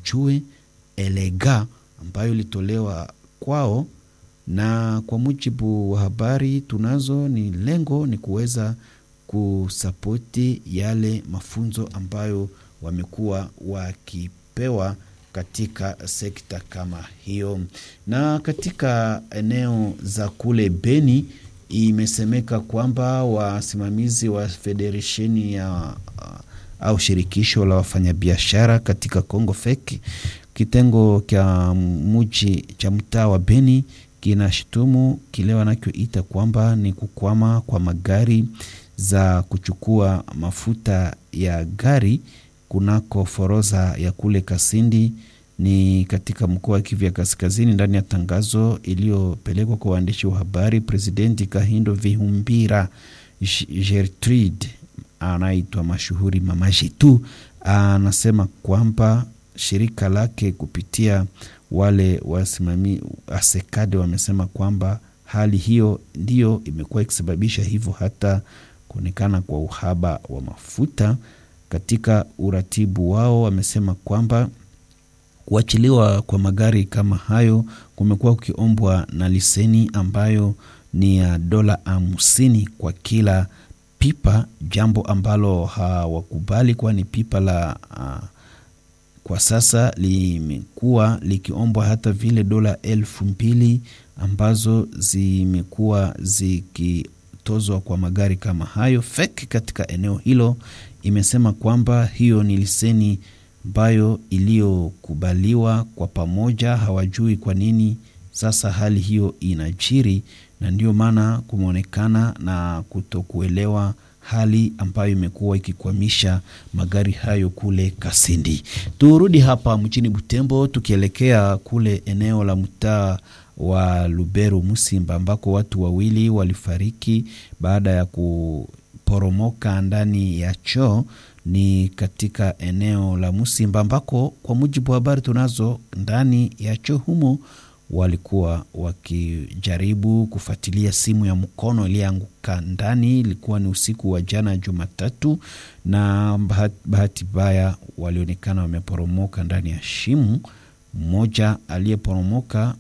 wajue elega ambayo ilitolewa kwao, na kwa mujibu wa habari tunazo, ni lengo ni kuweza kusapoti yale mafunzo ambayo wamekuwa wakipewa katika sekta kama hiyo. Na katika eneo za kule Beni imesemeka kwamba wasimamizi wa federesheni ya au shirikisho la wafanyabiashara katika Congo FEC kitengo cha muji cha mtaa wa Beni kinashutumu kile wanachoita kwamba ni kukwama kwa magari za kuchukua mafuta ya gari kunako foroza ya kule Kasindi ni katika mkoa wa Kivu ya Kaskazini. Ndani ya tangazo iliyopelekwa kwa waandishi wa habari, Presidenti Kahindo Vihumbira Gertrude anaitwa mashuhuri Mama Jitu anasema kwamba shirika lake kupitia wale wasimami asekade wamesema kwamba hali hiyo ndiyo imekuwa ikisababisha hivyo hata kuonekana kwa uhaba wa mafuta katika uratibu wao. Wamesema kwamba kuachiliwa kwa magari kama hayo kumekuwa kukiombwa na liseni ambayo ni ya dola hamsini kwa kila pipa, jambo ambalo hawakubali, kwani pipa la uh, kwa sasa limekuwa likiombwa hata vile dola elfu mbili ambazo zimekuwa zikitozwa kwa magari kama hayo. FEC katika eneo hilo imesema kwamba hiyo ni liseni ambayo iliyokubaliwa kwa pamoja. Hawajui kwa nini sasa hali hiyo inajiri, na ndio maana kumeonekana na kutokuelewa hali ambayo imekuwa ikikwamisha magari hayo kule Kasindi. Turudi hapa mjini Butembo, tukielekea kule eneo la mtaa wa Lubero Musimba, ambako watu wawili walifariki baada ya kuporomoka ndani ya choo ni katika eneo la Musimba ambako kwa mujibu wa habari tunazo, ndani ya choo humo walikuwa wakijaribu kufuatilia simu ya mkono iliyoanguka ndani. Ilikuwa ni usiku wa jana Jumatatu, na bahati mbaya walionekana wameporomoka ndani ya shimo. Mmoja aliyeporomoka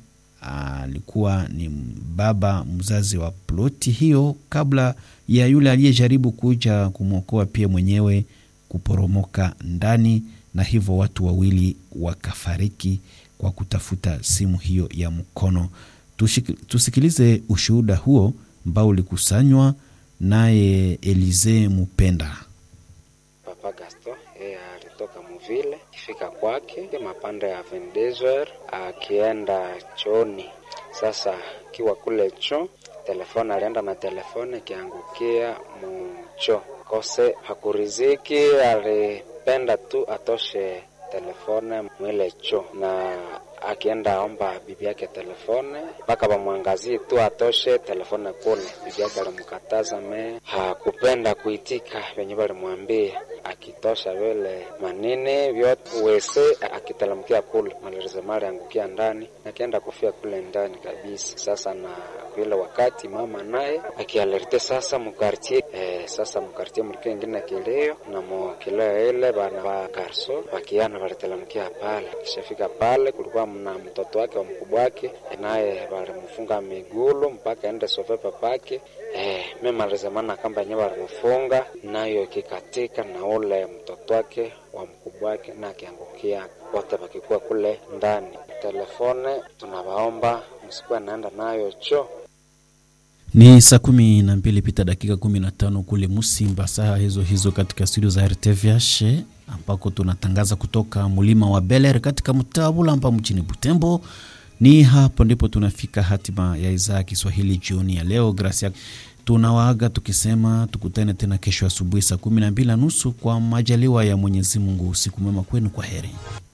alikuwa ni baba mzazi wa ploti hiyo, kabla ya yule aliyejaribu kuja kumwokoa pia mwenyewe kuporomoka ndani, na hivyo watu wawili wakafariki kwa kutafuta simu hiyo ya mkono. Tusikilize ushuhuda huo ambao ulikusanywa naye Elize Mupenda. Papa Gaston yeye alitoka muvile, kifika kwake mapande ya vendezer akienda chooni. Sasa kiwa kule cho telefone, alienda na telefone ikiangukia mucho kose, hakuriziki, alipenda tu atoshe telefone mwile cho na akienda aomba bibi yake telefone mpaka bamwangazie tu atoshe telefone kule. Bibi yake alimkataza, me hakupenda kuitika venye balimwambia, akitosha vile manini vyote wese akitelemkia kule malerizemali angukia ndani, akienda kufia kule ndani kabisa. Sasa na kuile wakati mama naye akialerte sasa mukartie eh, sasa mukartie mulike ingine kilio na mukilio ile bana ba garso bakiana balitelemkia pale, kishafika pale kulikuwa na mtoto wake wa mkubwa wake naye walimfunga migulu mpaka ende sove papake. Eh, memalizamana kamba yenyewe walimfunga nayo ikikatika, na ule mtoto wake wa mkubwa wake na akiangukia, wote wakikuwa kule ndani. Telefone tunawaomba msikuwa naenda nayo cho ni saa kumi na mbili pita dakika kumi na tano kule Musimba, saa hizo hizo katika studio za RTVH ambako tunatangaza kutoka mlima wa Beler katika mtaa Bulamba mjini Butembo. Ni hapo ndipo tunafika hatima ya idhaa ya Kiswahili jioni ya leo. Gracia, tunawaaga tukisema tukutane tena kesho asubuhi saa kumi na mbili na nusu kwa majaliwa ya Mwenyezi Mungu. Usiku mwema kwenu, kwa heri.